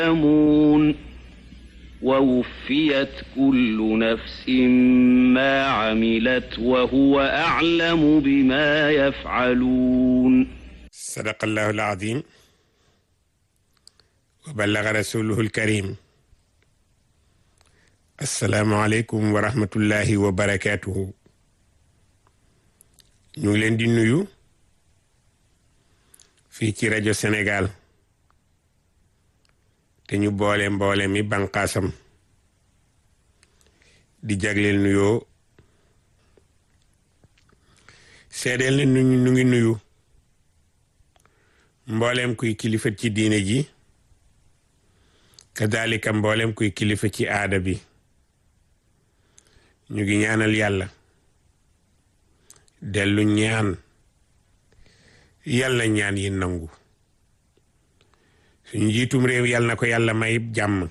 يعلمون ووفيت كل نفس ما عملت وهو أعلم بما يفعلون صدق الله العظيم وبلغ رسوله الكريم السلام عليكم ورحمة الله وبركاته ñu ngi leen di nuyu fii ci rajo Sénégal te ñu boole mboole mi banqaasam di jagleel nuyoo seedeel ne nu ñu ngi nuyu mboolem kuy kilifa ci diine ji kadalika mboolem kuy kilifa ci aada bi ñu ngi ñaanal yàlla dellu ñaan yàlla ñaan yi nangu suñu njiitum réew yàlla na ko yàlla may jàmm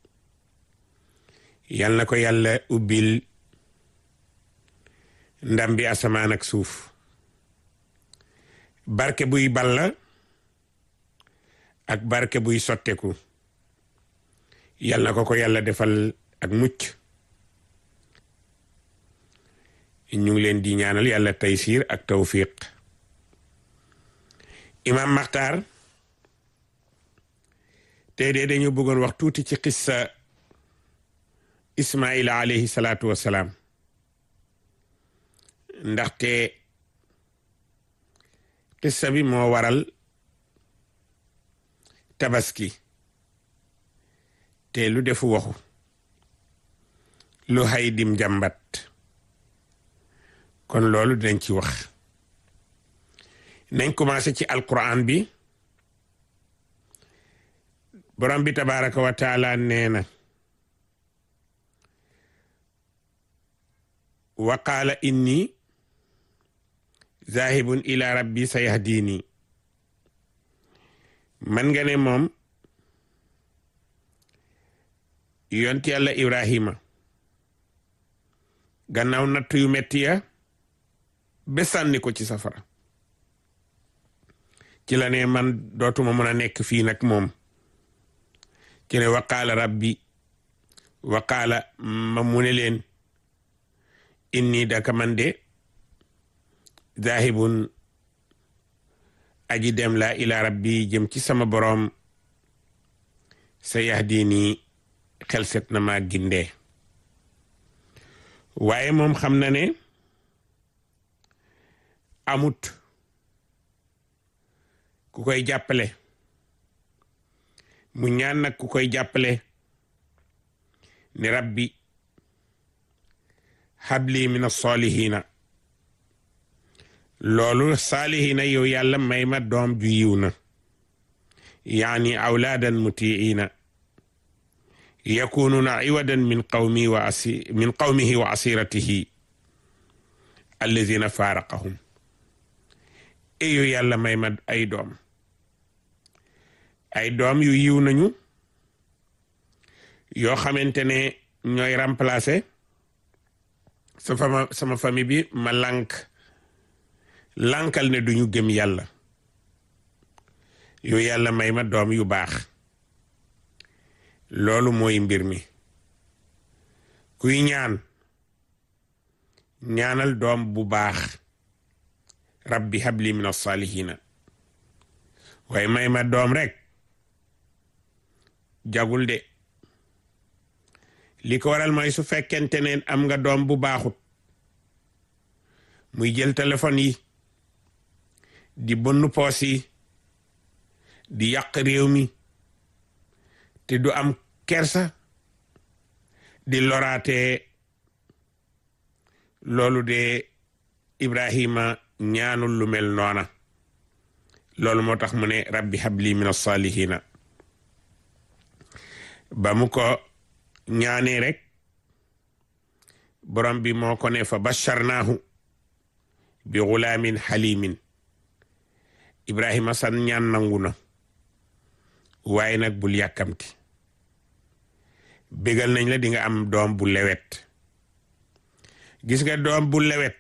yàlla na ko yàlla ubbil ndam bi asamaan ak suuf barke buy balla ak barke buy sotteku yàlla na ko ko yàlla defal ak mucc ñu ngi leen di ñaanal yàlla taysiir ak tawfiq imam maxtaar tey de dañu bëggoon wax tuuti ci xissa ismaila alayhi salaatu wassalaam ndaxte xissa bi moo waral tabaski te lu defu waxu lu hay dim jàmbat kon loolu dinañ ci wax nañ commencé ci alquran bi borom bi tabaraka wa taala nee na wa qaala inni zahibun ila rabbi sayahdini man nga ne moom yonti yàlla ibrahima gannaaw natt yu metti ya ba sànni ko ci safara ci la ne man dootuma mën a nekk fii nag moom ci ne waqaala rabbi waqaala ma mu ne leen inni daka man de zahibun aji dem la ila rabbi jëm ci sama boroom sa yahdini xel set na ma gindee waaye moom xam na ne amut ku koy jàppale mu ñaan nag ku koy jàppale ne rabbi habli min as-salihina loolu saalihina yow yàlla may ma doom ju yiw na yaani awlaadan mutiina yakununa iwadan min qawmi wa asi min qawmihi wa asiratihi alladina faaraqahum eyo yàlla may ma ay doom ay doom yu yiw nañu yoo xamante ne ñooy remplacer sa fama sama famille bi ma lànk lànkal ne duñu gëm yàlla yu yàlla may ma doom yu baax loolu mooy mbir mi kuy ñaan ñaanal doom bu baax rabbi habli min as-salihina waaye may ma doom rek jagul de li ko waral mooy su fekkente ne am nga doom bu baaxut muy jël téléphone yi di bonn poos yi di yàq réew mi te du am kersa di loraate loolu de Ibrahima ñaanul lu mel noona loolu moo tax mu ne rabbi habli min as-salihina ba mu ko ñaanee rek borom bi moo ko ne fa basharnaahu bi gulaamin halimin Ibrahima san ñaan nangu na waaye nag bul yàkkamti bégal nañ la di nga am doom bu lewet gis nga doom bu lewet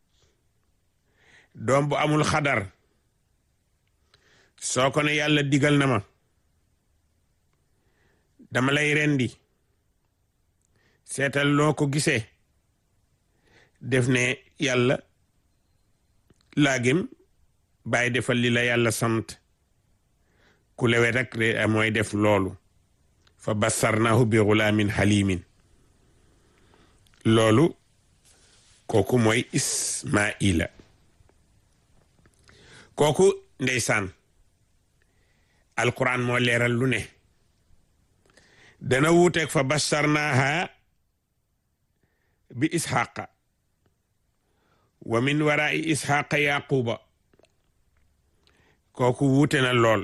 doom bu amul xadar soo ko ne yàlla digal na ma dama lay rendi seetal loo ko gisee def ne yàlla laagim bàyyi defal li la yàlla sant ku lewe rek mooy def loolu fa bassarnaahu bi gulaamin halimin loolu kooku mooy ismaila kooku ndeysaan alquran moo leeral lu ne dana wuuteeg fa bassarnaaha bi isxaqa wa min warai isxaqa yaquba kooku wuute na lool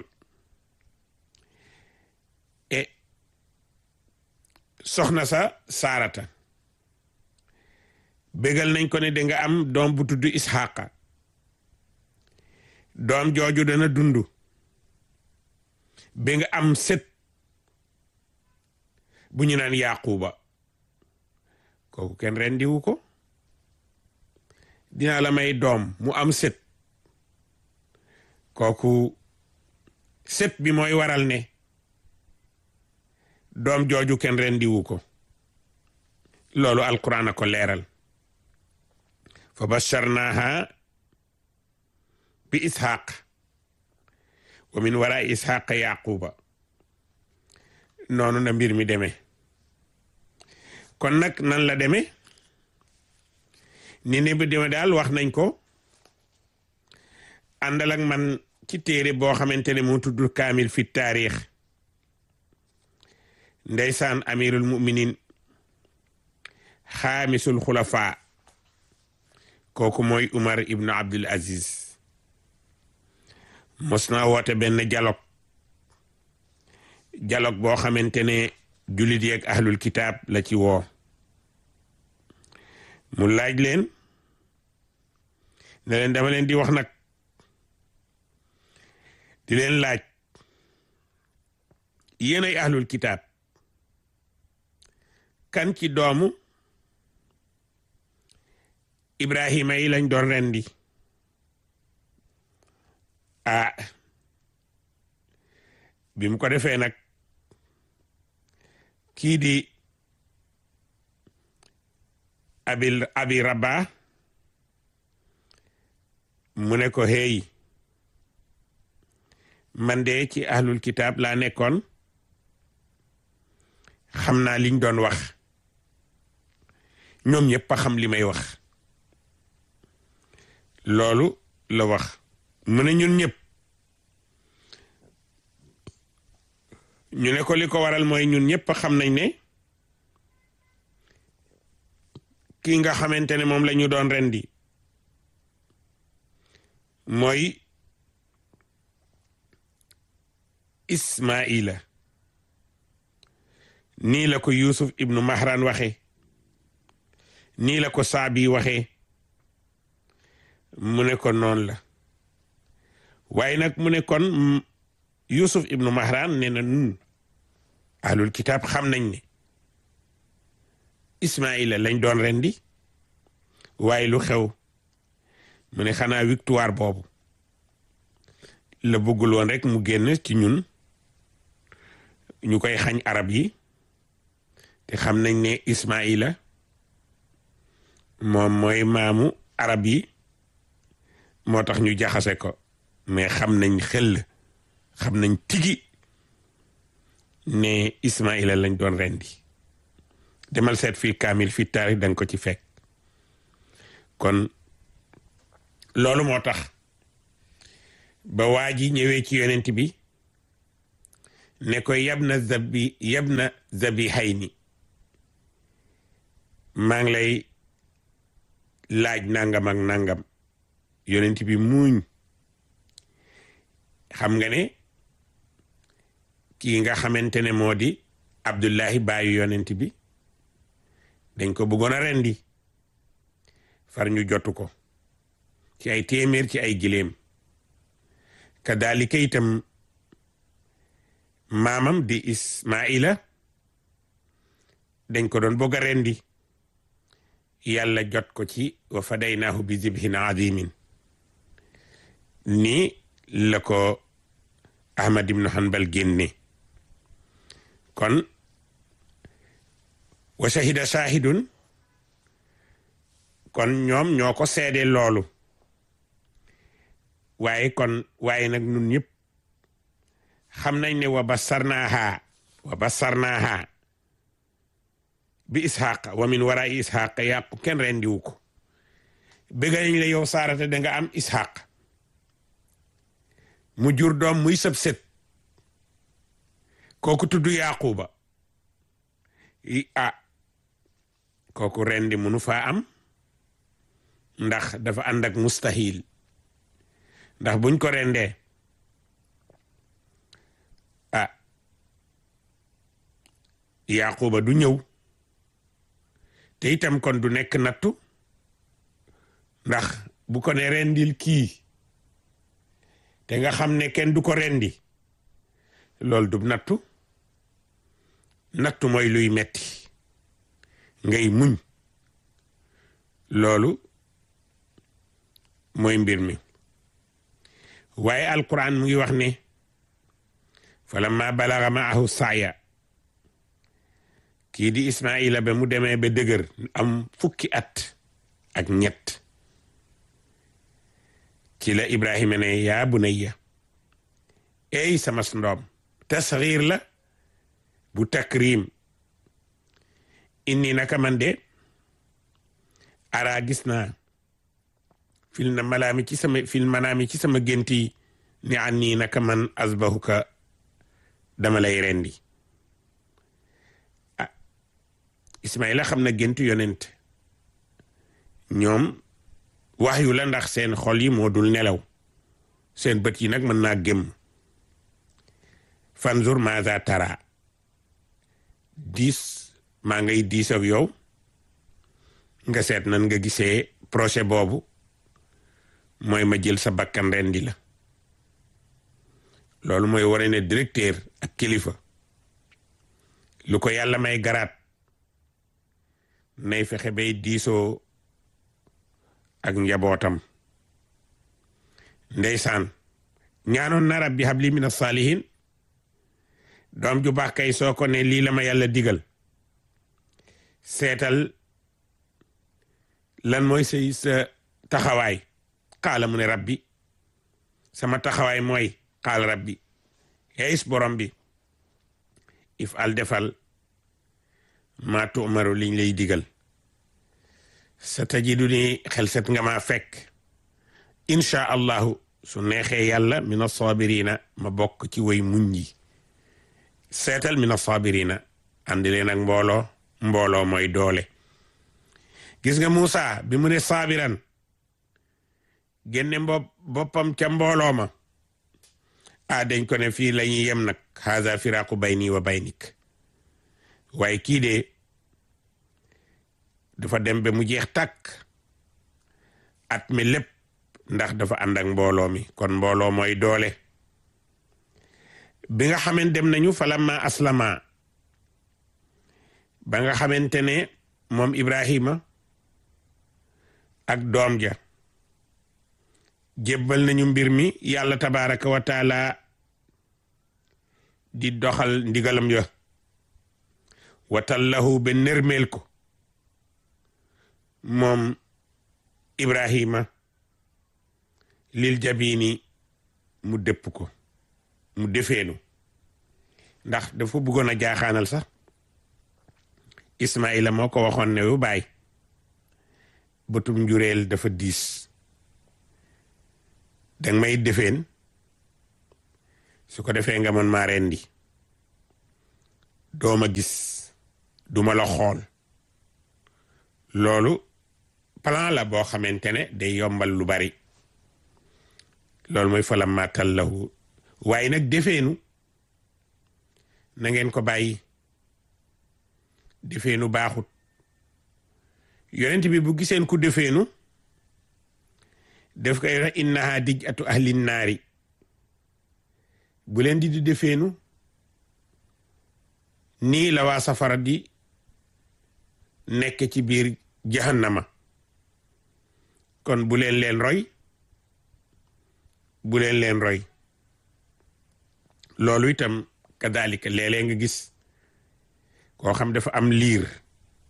e soxna sa saarata bégal nañ ko ne danga am doom bu tudd isxaqa doom jooju dana dund ba nga am sët bu ñu naan yaquba kooku kenn rendiwu ko dina la may doom mu am sët kooku sët bi mooy waral ne doom jooju kenn rendiwu ko loolu alquran a ko leeral fa basharnaha bi ishaq wa min wara ishaq yaquba noonu na mbir mi demee kon nag nan la demee ni ne bi deme daal wax nañ ko àndal ak man ci téere boo xamante ne mu tudd kaamil fi taarix ndeysaan amirul muminin xaamisul xulafa kooku mooy umar ibnu abdul aziz mos na woote benn dialogue dialogue boo xamante ne jullit yeeg ahlul kitaab la ci woo mu laaj leen ne leen dama leen di wax nag di leen laaj yéen ay ahlul kitaab kan ci doomu ibrahima yi lañ doon rendi ah bi mu ko defee nag kii di abil abi rabba mu ne ko hey man de ci ahlul kitaab laa nekkoon xam naa liñ doon wax ñoom ñëpp a xam li may wax loolu la wax mu ne ñun ñëpp ñu ne ko li ko waral mooy ñun ñëpp a xam nañ ne kii nga xamante ne moom la ñu doon rendi mooy Ismaila nii la ko Yusuf ibnu Mahran waxe nii la ko Saabi waxe mu ne ko noonu la waaye nag mu ne kon Yusuf ibnu Mahran ne na nun ahlul kitaab xam nañ ne Ismaila lañ doon rendi waaye lu xew mu ne xanaa victoire boobu la bëggul woon rek mu génn ci ñun ñu koy xañ arab yi te xam nañ ne Ismaila moom mooy maamu arab yi moo tax ñu jaxase ko mais xam nañ xel xam nañ tigi ne Ismaila lañ doon rendi demal seet fii kaamil fii taarix danga ko ci fekk kon loolu moo tax ba waa ji ñëwee ci yonent bi ne ko yab na zabi yab na zabi xay ni maa ngi lay laaj nangam ak nangam yonent bi muuñ xam nga ne kii nga xamante ne moo di Abdullahi baayu yonent bi dañ ko bëggoon a rendi far ñu jotu ko ci ay téeméer ci ay giléem kadalika itam maamam di Ismaila dañ ko doon bëgg a rendi yàlla jot ko ci wa fadaynaahu bi zibhin azimin nii la ko Ahmad ibnu Hanbal génne kon wa shahida shahidun kon ñoom ñoo ko seede loolu waaye kon waaye nag nun ñëpp xam nañ ne wa basarnaaha wa basarnaaha bi isxaq wa min wara isxaq yàqu kenn rendiwu ko bëgg nañ la yow saarata da nga am isxaq mu jur doom muy sëb sët kooku tudd yaquba i ah kooku rendi munu faa am ndax dafa ànd ak mustahil ndax buñ ko rendee ah yaquba du ñëw te itam kon du nekk nattu ndax bu ko ne rendil kii te nga xam ne kenn du ko rendi loolu du nattu nattu mooy luy metti ngay muñ loolu mooy mbir mi waaye alquran mu ngi wax ne falamma balaga maahu saaya kii di ismaila ba mu demee ba dëgër am fukki at ak ñett ci la ibrahima ne yaa bunayya ey sama ndoom tasxiir la bu takrim inni naka man de ara gis naa fil na malaami ci sama fil manaami ci sama génti ni an nii naka man asbahuka dama lay rendi ah ismaila xam na géntu yonent ñoom wax yu la ndax seen xol yi moo dul nelaw seen bët yi nag mën naa gëm fanzur maza tara diis maa ngay diis ak yow nga seet nan nga gisee projet boobu mooy ma jël sa bakkan rendi la loolu mooy wane ne directeur ak kilifa lu ko yàlla may garaat nay fexe bay diisoo ak njabootam ndeysaan ñaanoon na rabbi habli min as-salihin doom ju baax kay soo ko ne lii la ma yàlla digal seetal lan mooy say sa taxawaay xaala mu ne rabbi sama taxawaay mooy xaal rabbi yeis borom bi if al defal maa tuumaru liñ lay digal sa tajidu ni xel set nga maa fekk inchaa allahu su neexee yàlla min asabirina ma bokk ci way muñ yi seetal min asabirina andi leen ak mbooloo mbooloo mooy doole gis nga Muusa bi mu ne saabiran génne mbo boppam ca mbooloo ma ah dañ ko ne fii la ñuy yem nag haza firaqu bayni wa baynik waaye kii de dafa dem ba mu jeex tàkk at mi lépp ndax dafa ànd ak mbooloo mi kon mbooloo mooy doole bi nga xamante dem nañu falamma aslama ba nga xamante ne moom Ibrahima ak doom ja jébbal nañu mbir mi yàlla tabaraka wa taala di doxal ndigalam ya watallahu ba nërmeel ko moom Ibrahima lil jabini mu dëpp ko mu defeenu ndax dafa bëggoon a jaaxaanal sax Ismaila moo ko waxoon ne yu baay bëtum njureel dafa diis danga may defeen su ko defee nga mën maa rendi dooma gis duma la xool loolu plan la boo xamante ne day yombal lu bari loolu mooy falam maatal lahu waaye nag defeenu na ngeen ko bàyyi defeenu baaxut yonent bi bu giseen ku defeenu def koy wax innaha dij atu ahlin naari bu leen di di defeenu nii la waa safara di nekk ci biir jahannama kon bu leen leen roy bu leen leen roy loolu itam kadalika léeg-léeg nga gis koo xam dafa am liir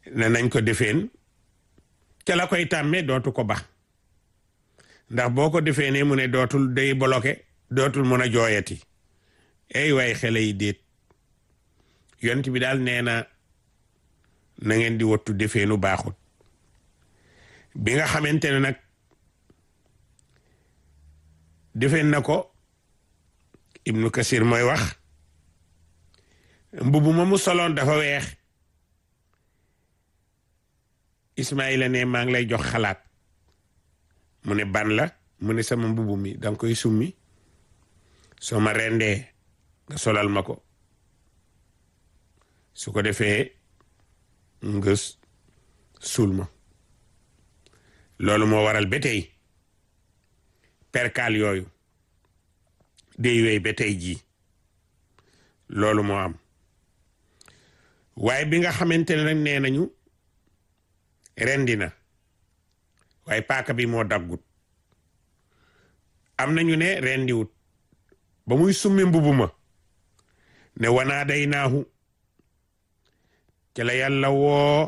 ne nañ ko defeen ca la koy tàmmee dootu ko bax ndax boo ko defee ne mu ne dootul day bloqué dootul mën a jooyati ay waay xele yi déet yont bi daal nee na na ngeen di wattu defeenu baaxut bi nga xamante ne nag defeen na ko ibnu kasir mooy wax mbubu ma mu soloon dafa weex ismaila ne maa ngi lay jox xalaat mu ne ban la mu ne sama mbubu mi danga koy summi soo ma rendee nga solal ma ko su ko defee nga suul ma loolu moo waral ba tey perkaal yooyu day wey ba tey jii loolu moo am waaye bi nga xamante ne nag nee nañu rendi na waaye paaka bi moo daggut am nañu ne rendiwut ba muy summi mbubu ma ne wanaa day naahu ca la yàlla woo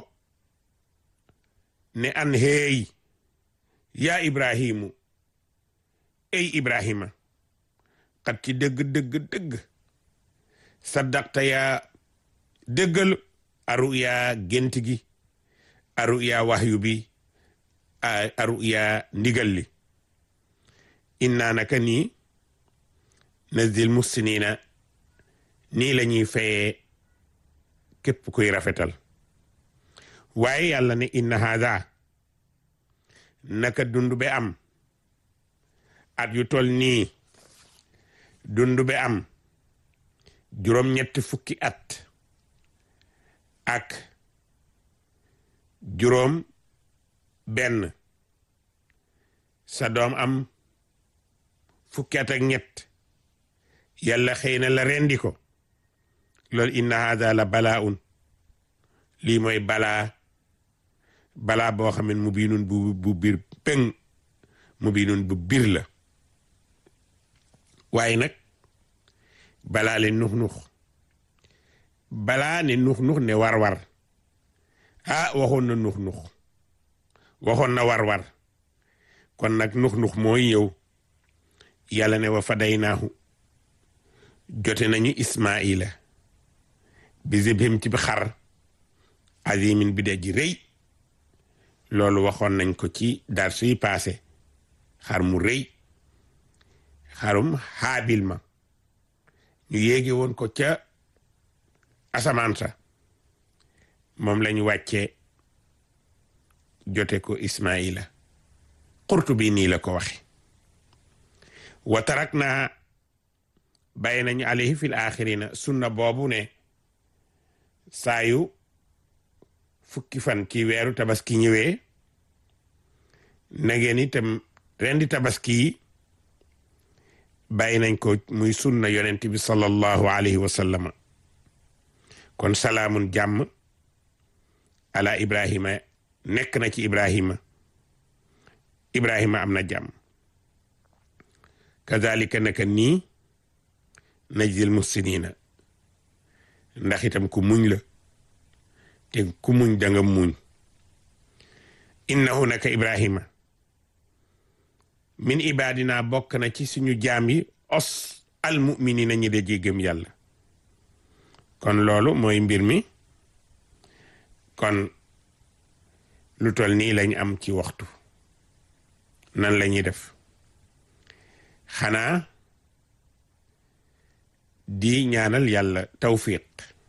ne an heey yaa ibrahimu ey ibrahima xat ci dëgg dëgg dëgg saddaqta yaa dëggal aru yaa gént gi aru yaa waxyu bi aru yaa ndigal li inna naka nii nazil muhsinina nii la ñuy fayee képp kuy rafetal waaye yàlla ne inna haada naka dund be am at yu tol nii dund be am juróom-ñetti fukki at ak juróom benn sa doom am fukki at ak ñett yàlla xëy na la rendi ko loolu inna hada la balaa lii mooy balaa balaa boo xam ne mu biinun bu bu biir pëng mu biinun bu biir la waaye nag balaa le nux nux balaa ne nux nux ne war war ah waxoon na nux nux waxoon na war war kon nag nux nux mooy ñëw yàlla ne wa fadaynaahu jote nañu ismaila bi zibhim ci bi xar azimin bi de ji rëy loolu waxoon nañ ko ci dar suy paase xar mu rëy xarum xaabil ma ñu yéege woon ko ca asamaan sa moom lañu wàccee jote ko ismaila xurtu bi nii la ko waxe wa tarak naa bàyyi nañu alayhi fil axirina sunna boobu ne saayu fukki fan ci weeru tabaski ñëwee na ngeen itam rendi tabaski yi bàyyi nañ ko muy sunna yonent bi sallallahu alayhi wa sallama kon salaamun jàmm ala ibrahima nekk na ci ibrahima ibrahima am na jàmm kazalika naka nii najzil muhsinina ndax itam ku muñ la te ku muñ danga muñ innahu naka ibrahima min ibadina bokk na ci suñu jaam yi os al muminina ñi de jéggam yàlla kon loolu mooy mbir mi kon lu tol nii lañ am ci waxtu nan la ñuy def xanaa di ñaanal yàlla tawfiq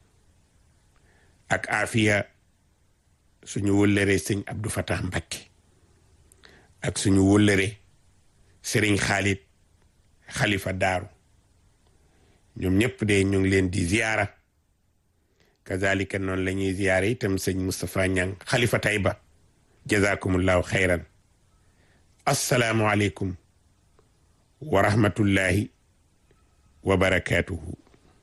ak afiya suñu wëllëre sëñ Abdou Fatah Mbacké ak suñu wëllëre sëriñ Xaalit xalifa daaru ñoom ñëpp de ñu ngi leen di ziyaara kazalika noonu la ñuy ziyaara itam sëñ Moustapha Ñang xalifa Tayba jazakumullahu xayran assalaamu aleykum wa rahmatullahi wa barakatuhu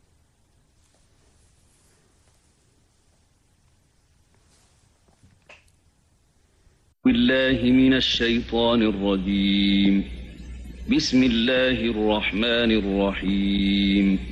بالله من الشيطان الرجيم بسم الله الرحمن الرحيم